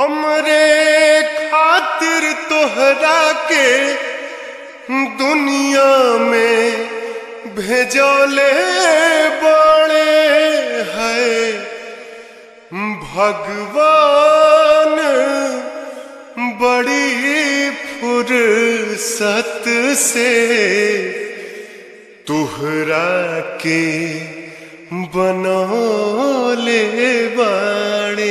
हमरे खातिर तोहरा के दुनिया में भेजले बड़े है भगवान बड़ी फुर्सत से तुहरा के बनौले बाड़े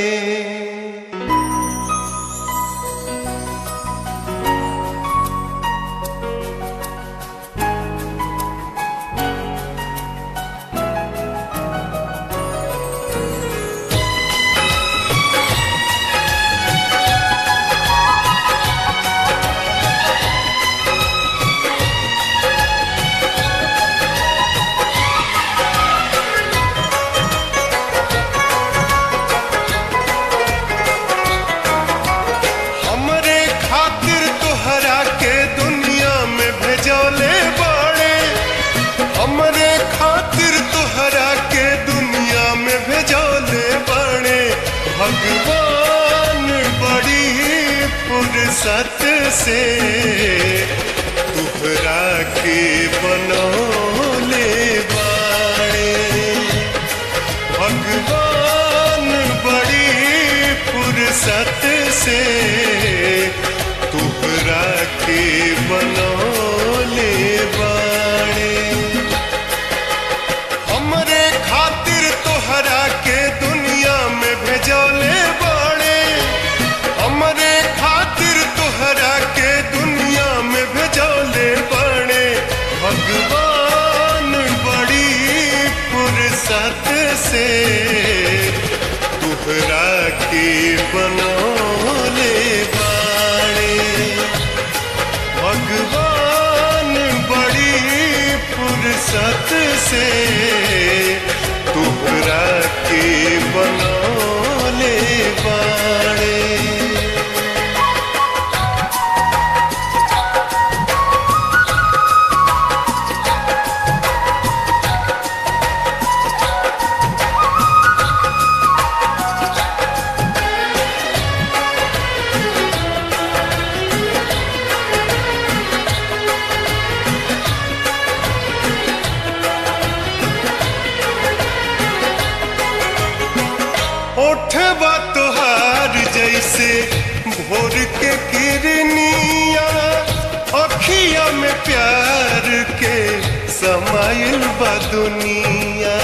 हमरे खातिर तोहरा के दुनिया में भेजौले बाड़े हमरे खातिर तोहरा के दुनिया में भेजौले बाड़े भगवान बड़ी फुर्सत से तोहरा के बनौले बाड़े भगवान बड़ी फुर्सत से तुहरा के बनौले बाड़े हमरे खातिर तोहरा के दुनिया में भेजौले बाड़े हमरे खातिर तोहरा के दुनिया में भेजौले बाड़े भगवान बड़ी फुर्सत से तुहरा के बनौले बाड़े भगवान बड़ी फुर्सत से तुहरा के बनौले बाड़े ओठबा तोहार जैसे भोर के किरनिया अखिया में प्यार के समाइल बा दुनिया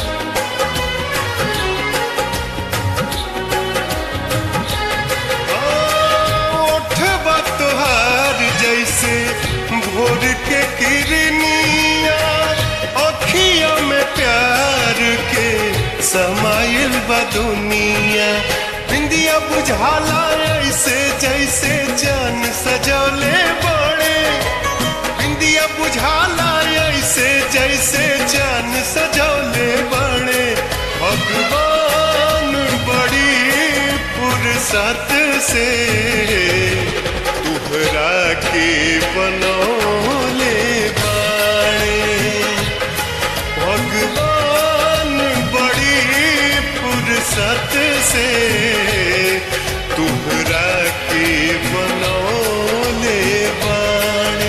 ओठबा तोहार जैसे भोर के किरनिया अखिया में प्यार के समाइल बा दुनिया बिंदिया बुझाला ऐसे जैसे जान सजौले बड़े बिंदिया बुझाला ऐसे जैसे जान सजौले बड़े भगवान बड़ी फुर्सत से तुहरा के बनौले बाड़े भगवान बड़ी फुर्सत से तुहरा के बनौले बाड़े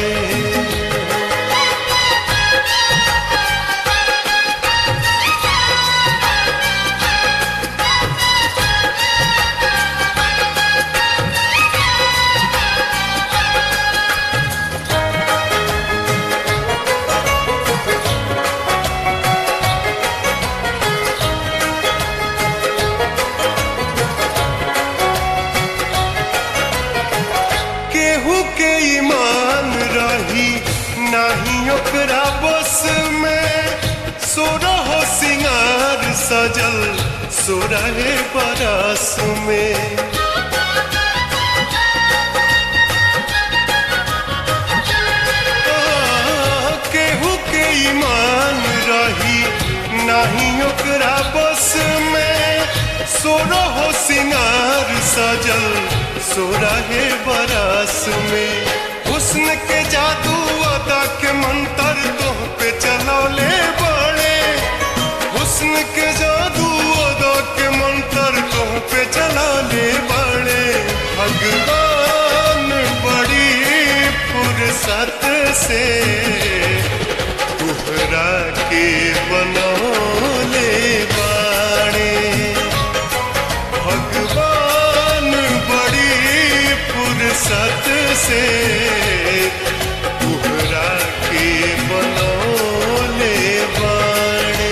केहू के ईमान रही नाही ओकरा बस में सोरह सिंगार सजल सोरहे बरस में आ, केहू के ईमान रही नाही ओकरा बस में सोरह सिंगार सजल सोरहे बरस में हुस्न के जादू अदा के मंत्र तोह पे चलौले बड़े हुस्न के जादू अदा के मंत्र तोह पे चलौले बड़े भगवान बड़ी फुर्सत से तुहरा के बनौले बाणे भगवान बड़ी फुर्सत से तुहरा के बनौले बाणे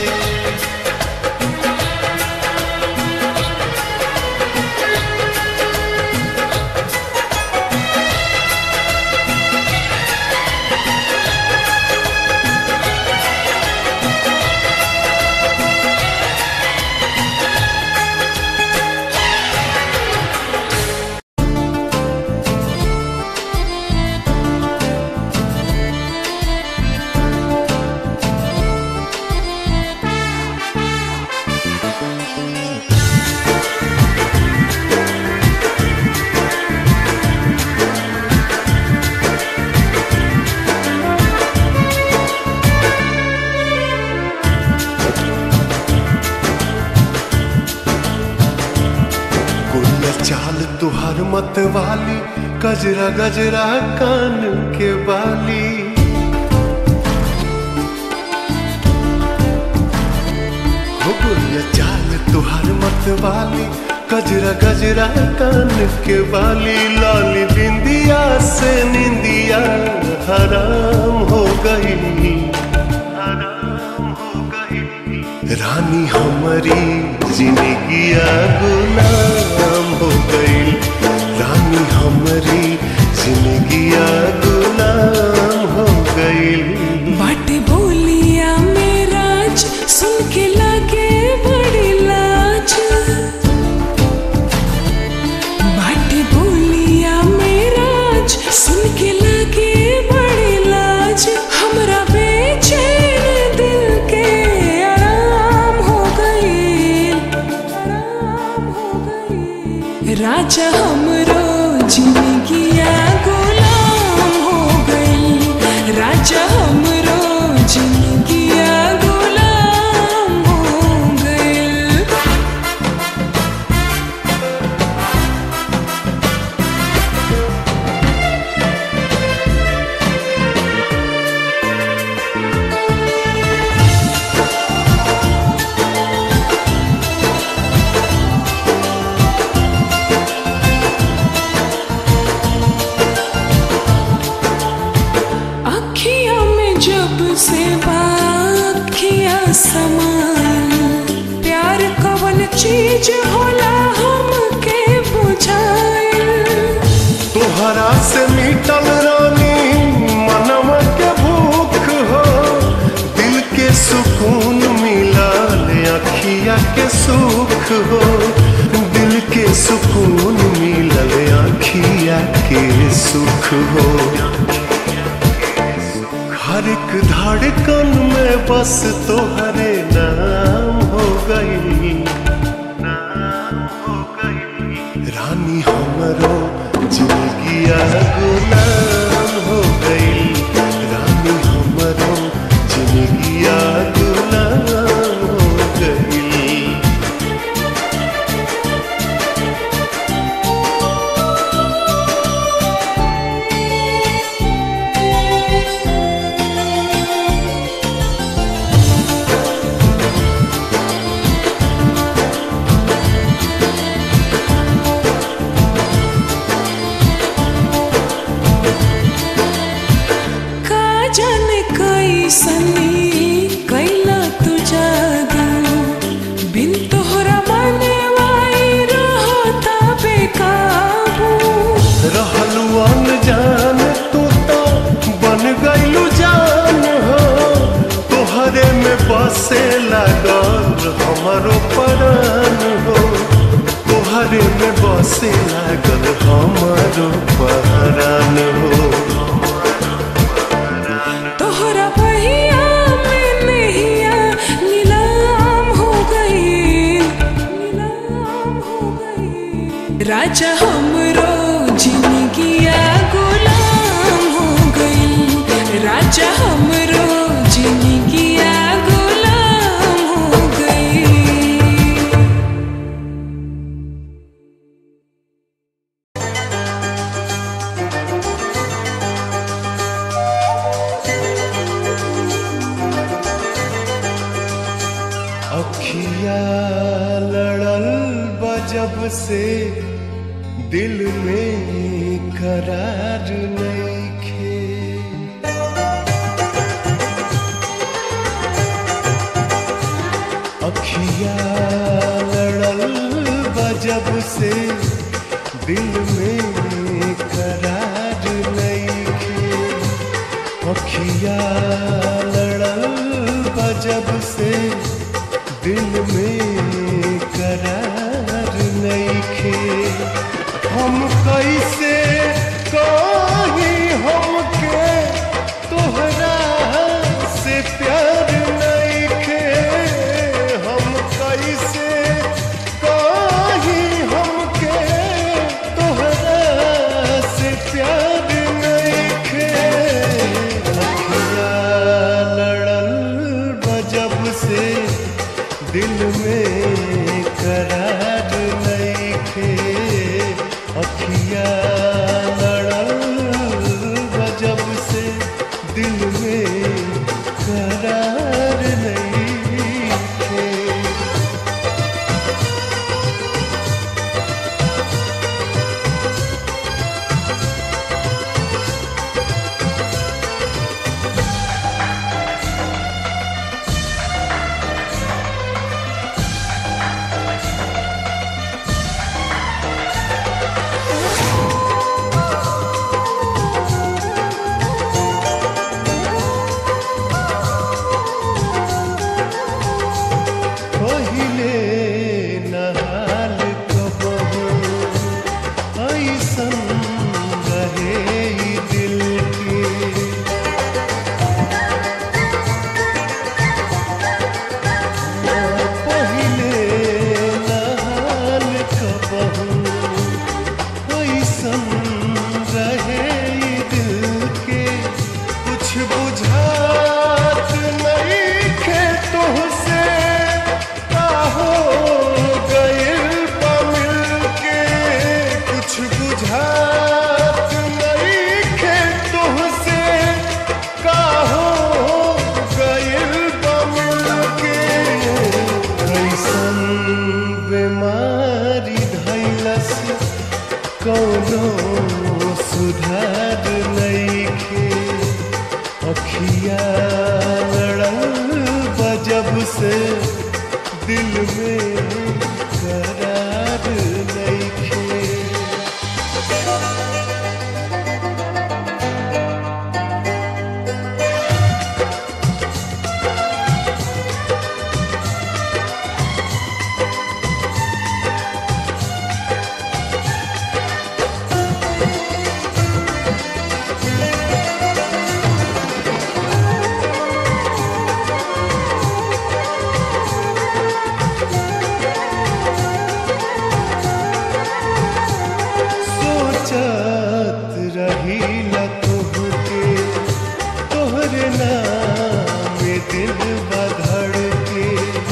गुड़िया चाल तुहार मत वाली गजरा गजरा कान के बाली हो गुड़िया चाल तुहार मत वाली गजरा गजरा कान के बाली लाली बिंदिया से निंदिया हराम हो गई हराम हो गई रानी हमारी जिंदगिया गुलाम हो गई रानी हमारी जिंदगिया गुलाम हो गई बाटे बोलिया मेराज सुन के लागे बड़ी लाज बाटे बोलिया मेराज सुन के लागे बड़ी लाज हमरा बेचैन दिल के आराम हो गई आराम हो गई राजा हमरो जिंदगिया गुलाम हो गई राजा हमरो जिंदगिया गुलाम हो गई अखिया में जब से बाखिया समान प्यार कवन चीज होला हमके बुझाइल तोहरा से मिटल रानी मनवा के भूख हो दिल के सुकून मिलल अखिया के सुख हो दिल के सुकून मिलल अखिया के सुख हो हर एक धड़कन में बस तोहरे नाम हो गई नाम हो गई रानी हमरो जिंदगिया गुलाम हो गई रानी हमरो जिंदगिया गुलाम हो गई का जाने कैसनी कैला तू जादू बिन तोहरा बने वाई रहता बेकाबू रहलू अनजान तू तो बन गईलू जान हो तोहरे में बसे लागल हमारो परान हो तोहरे में बसे लागल हमारो परान हो तोहरा पहिया में नैया नीलाम हो गई नीलाम हो गई राजा हमरो जिंदगिया गुलाम हो गई राजा हमरो से दिल में करार नइखे अखिया लड़ल बजब से दिल में करार नइखे अखिया लड़ल बजब से दिल में करार नइखे हम कैसे कही हमके तोहरा से प्यार नइखे हम कैसे कही हमके तोहरा से प्यार नइखे अखिया लड़ल बजब से दिल में करार नइखे अखिया लड़ल बजब से दिल में करार नइखे पहिले नहाल कबहू ऐसन रहे ई दिल के पहिले नहाल कबहू ऐसन रहे ई दिल के कुछ बुझात नहीं खे तुहसे आहो गइल बा मिल के कुछ बुझात नहीं खे तुहसे काहो गइल बा मिल के कैसन बीमारी धैलस कौनो सुधार नइखे अखिया लड़ल बजब से दिल में करार नइखे सोचत रही न तुहके तोहरे नाम में दिल बधड़ के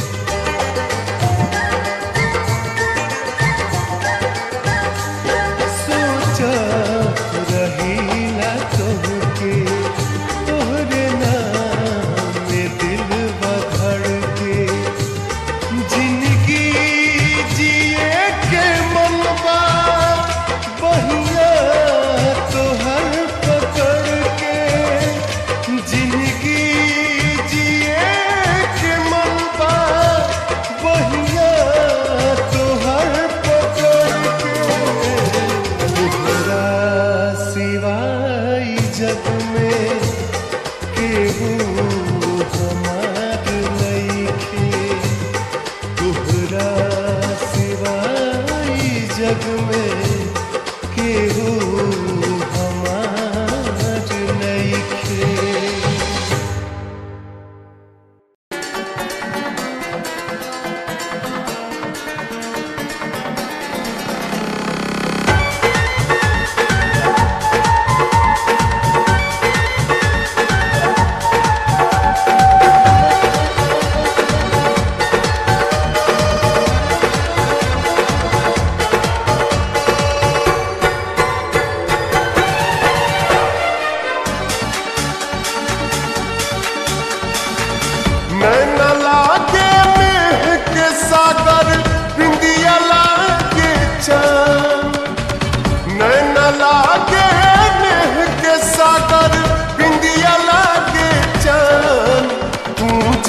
सोचत रही न तुहके तोहरे नाम में दिल बधड़ के जिंदगी जिए के मनवा बहिया तोहर पकड़ के जिंदगी जिए के मनवा बहिया तोहर पकड़ के तोहरा सिवाय जग में केहू हमार नइखे तोहरा सिवाय जग में केहू हमार नइखे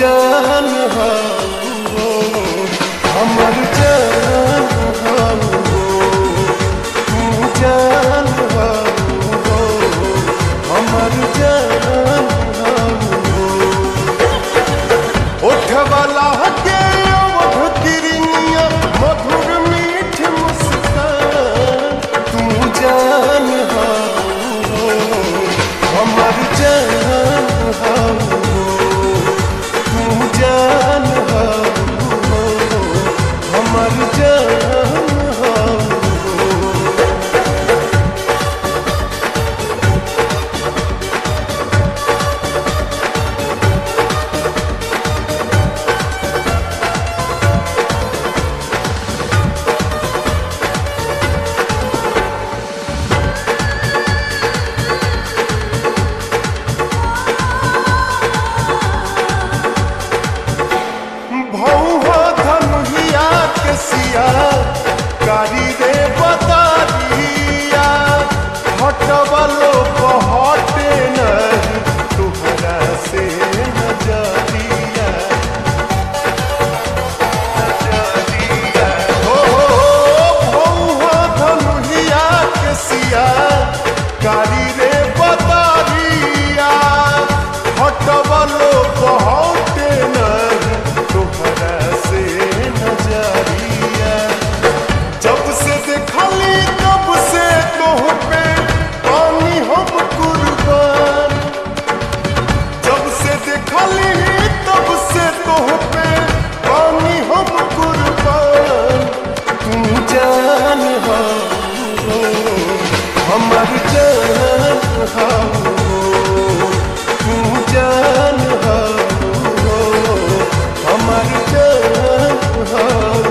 जान हो हमर जान हो तू जान हो हमर जान हो उठवाला के अवध तिरनिया मधुर मीठ मुस्कान तू जान हो हमर जान हो तू जान हो हमर जान हो भौहा धनुहिया के सिया कारी रे बतारिया हटवलो बहटे नहीं तुहरा से नजरिया नजरिया हो भौहा धनुहिया के सिया कारी रे बतारिया हटवलो बहटे नहीं तुहरा से नजरिया जब से देखली तब से तोह पे पानी हम कुर्बान जब से देखली तब से तोह पे पानी हम कुर्बान तू जान हो हमर जान हो तू जान हो हमर जान हो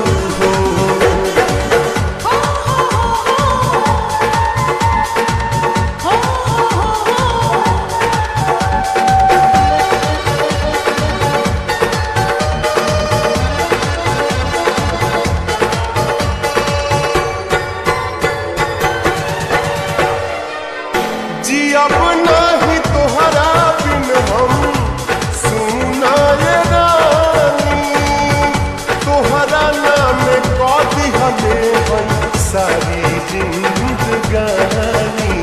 जी अब नहीं तोहरा बिन हम सुना ये रानी तोहरा नाम कदी हमें हम सारी जिंदगानी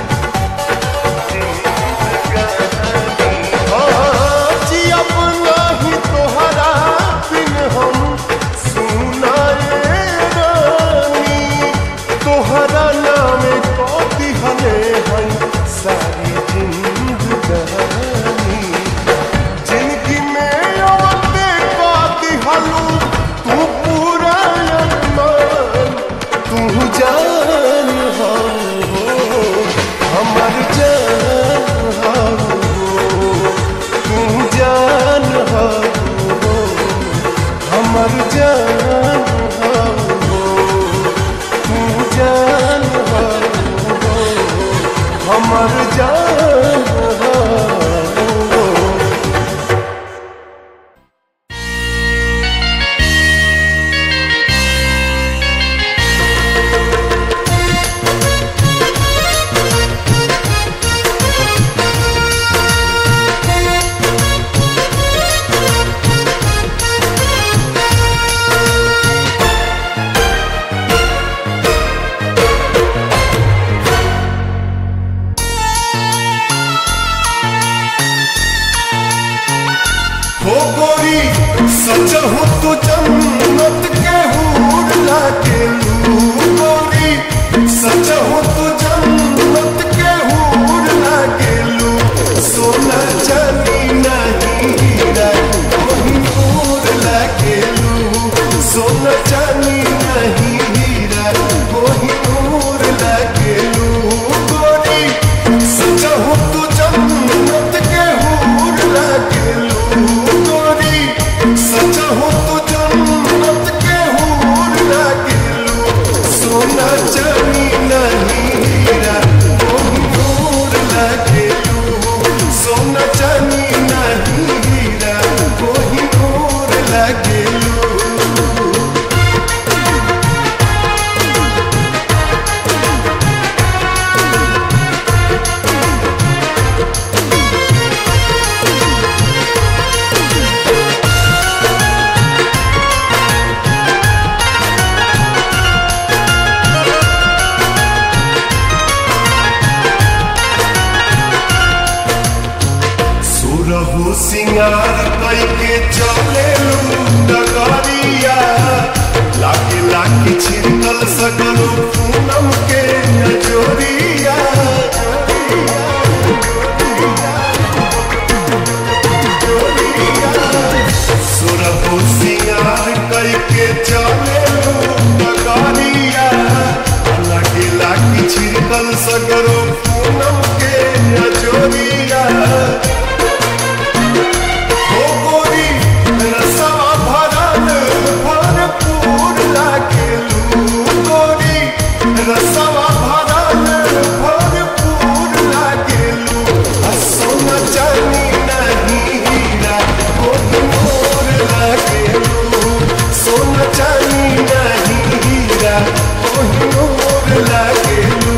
जिंदगानी। हाँ, जी अब नहीं तोहरा बिन हम सुना ये रानी तोहरा नाम कदी हमें हम सारी जिंदगानी जिंदगी में औरते कदी हलू तू पूरा अरमान तू जान हो हमर जान हो तू जान हो हमर जान हो तू जान हो हमर जान हो हो गोरी सच हो तो जन्नत के हूर लागे लू गोरी सच हो तो जन्नत के हूर लागे लू सोना चांदी नहीं हीरा कोई नूर लागे लू सोना चांदी नहीं हीरा कोई नूर लागे लू गोरी सच हो तो जन्नत के हूर लागे लू गोरी सच हो तो जन्नत के हूर लागे लू सोना चांदी नहीं हीरा कोई नूर लागे लू सोना चांदी नहीं हीरा कोई नूर लागे लू सगरो पूनम के अजोरिया हो गोरी रसवा भरल भरपूर लागेलू गोरी रसवा भरल भरपूर लागेलू आ सोना चानी नहीं हीरा कोई मोर लागेलू सोना चानी नहीं हीरा कोई मोर लागेलू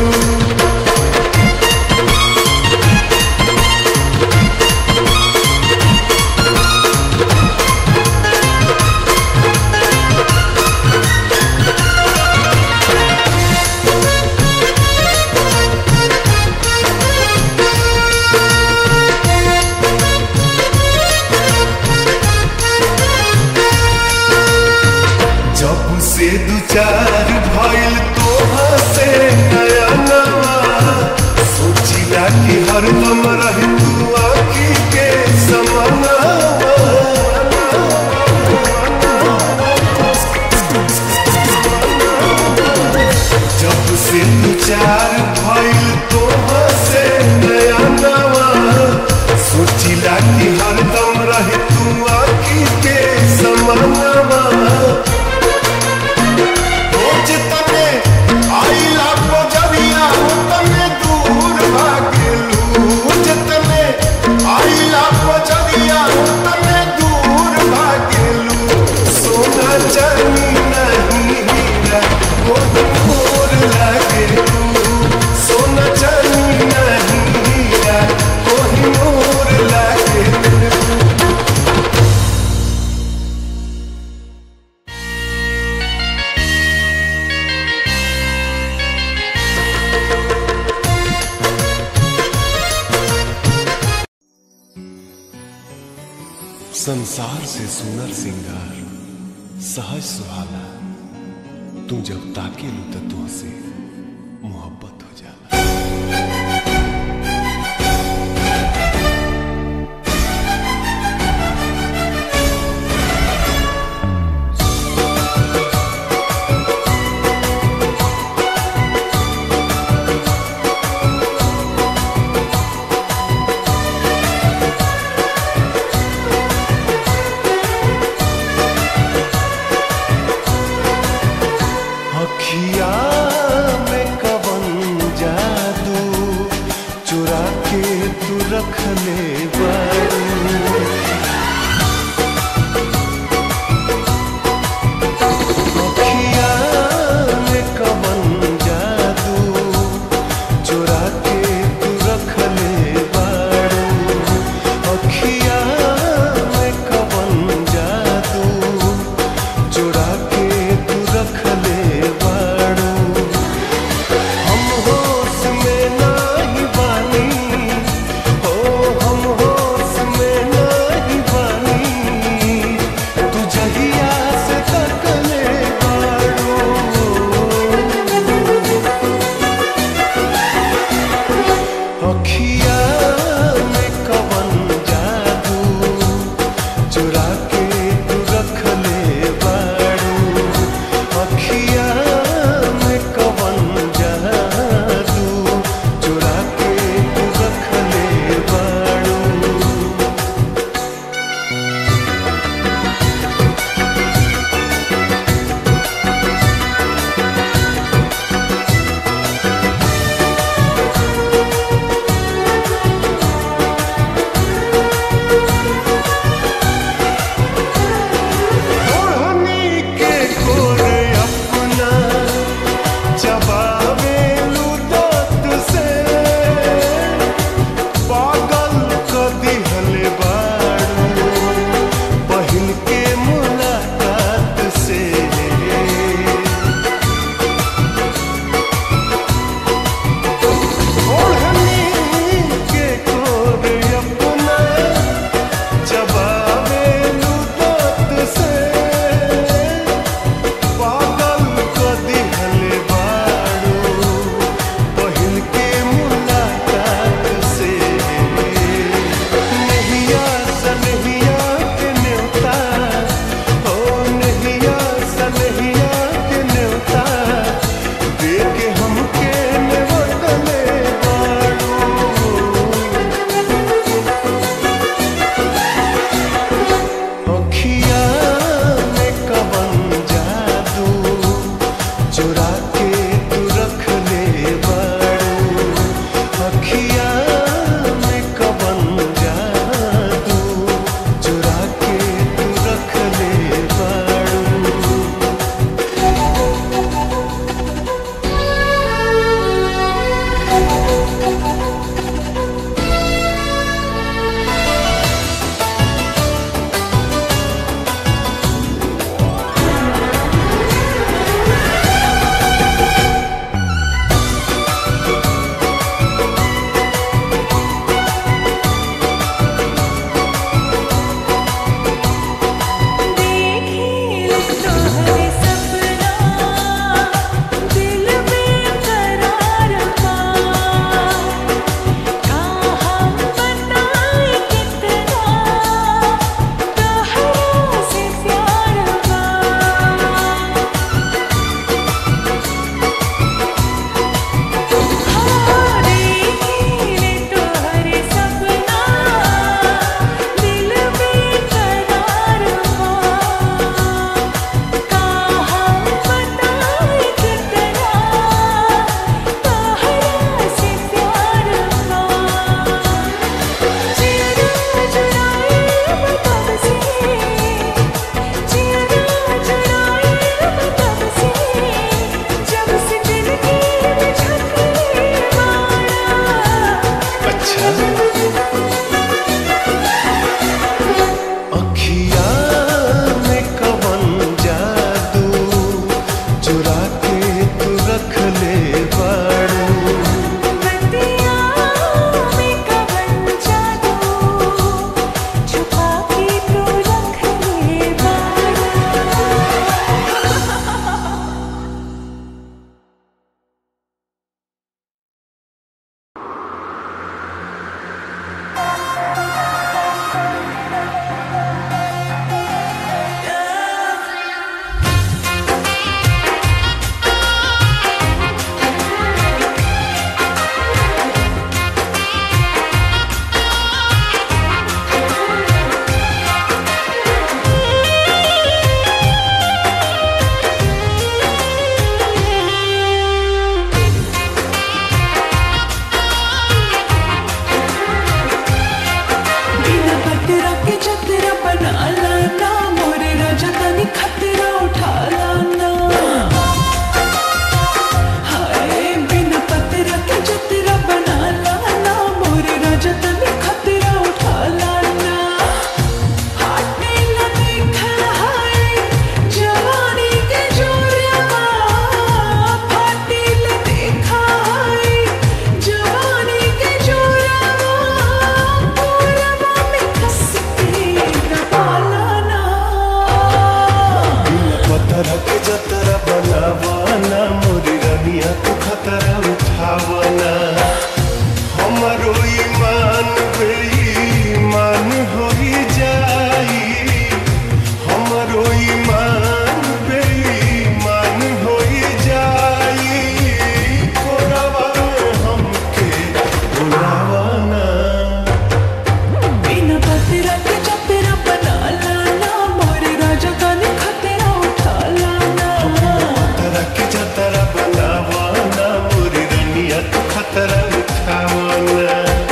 जब से दू चार भइल तोहा से नया नवा सोचिला कि हरदम रही तू आखी के समानवा जब से दू चार भइल तोहा से नया नवा सोचिला कि हरदम रही तू आखी के समानवा रोज तने आइला बजरिया तने दूर भागेलू रोज तने आइला बजरिया तने दूर भागेलू सोना चानी नहीं हीरा कोई मोर लागेलू सोना चानी नहीं हीरा कोई मोर लागेलू संसार से सुनर सिंगार सहज सुहाना तू जब ताके लू तो तुझसे मोहब्बत हो जाला अखिया खतरा उठावना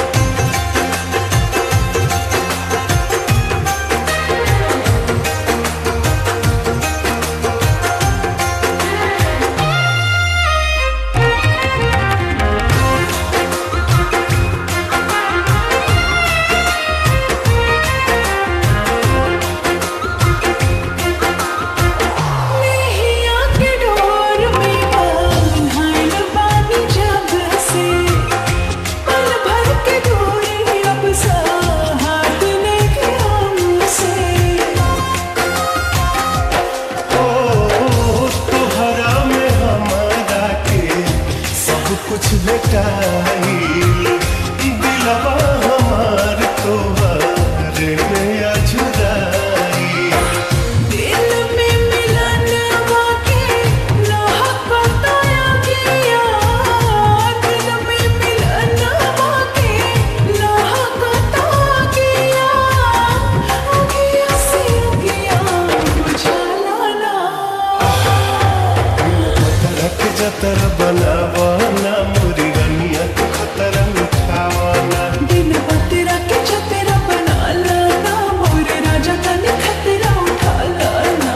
नैया के डोर में बांधल बानी जब से पल भर के दूरी अब साथ लेके हमसे ओ तोहरा में हमारा के सब कुछ भेटाइल दिलवा हमार तोहरे में अजुराइल दिल में मिलन वाके नाहक बताया गया दिल में मिलन वाके नाहक बताया गया अगिया से अगिया बुझाला ना रख जतर बनावाना मुरी रनिया के खतरा उठावाना दिन बतेरा के छतेरा बना लाना मोरे राजा का ने खतरा उठा लाना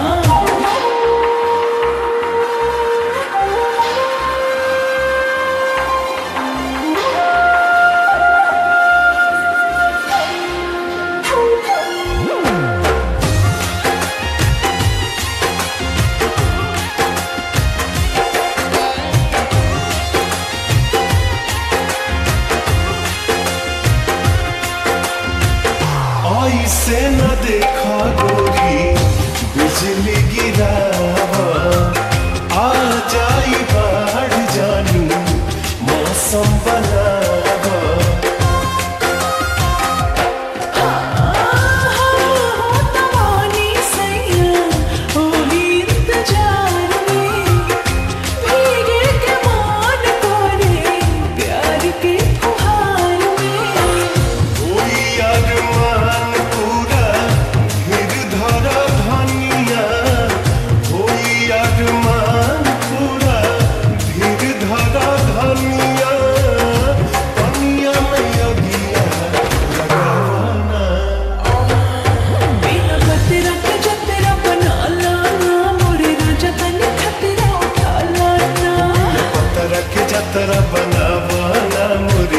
ऐसे न देखा गोरी बिजली गिरावा आ जाई बाढ़ जानी मौसम बनावा तवानी सैया ओही इंतजार में भीगे के मान तोरे प्यार के फुहार में कोई अरमान पूरा धीर धरा धनिया कोई अरमान पूरा धीर धरा धनिया पनिया में अगिया लगावाना बिना बतेरा के जतेरा बना लाना मोरे राजा का ने खतरा उठा लाना पतरा के जतरा बनावाना मुरी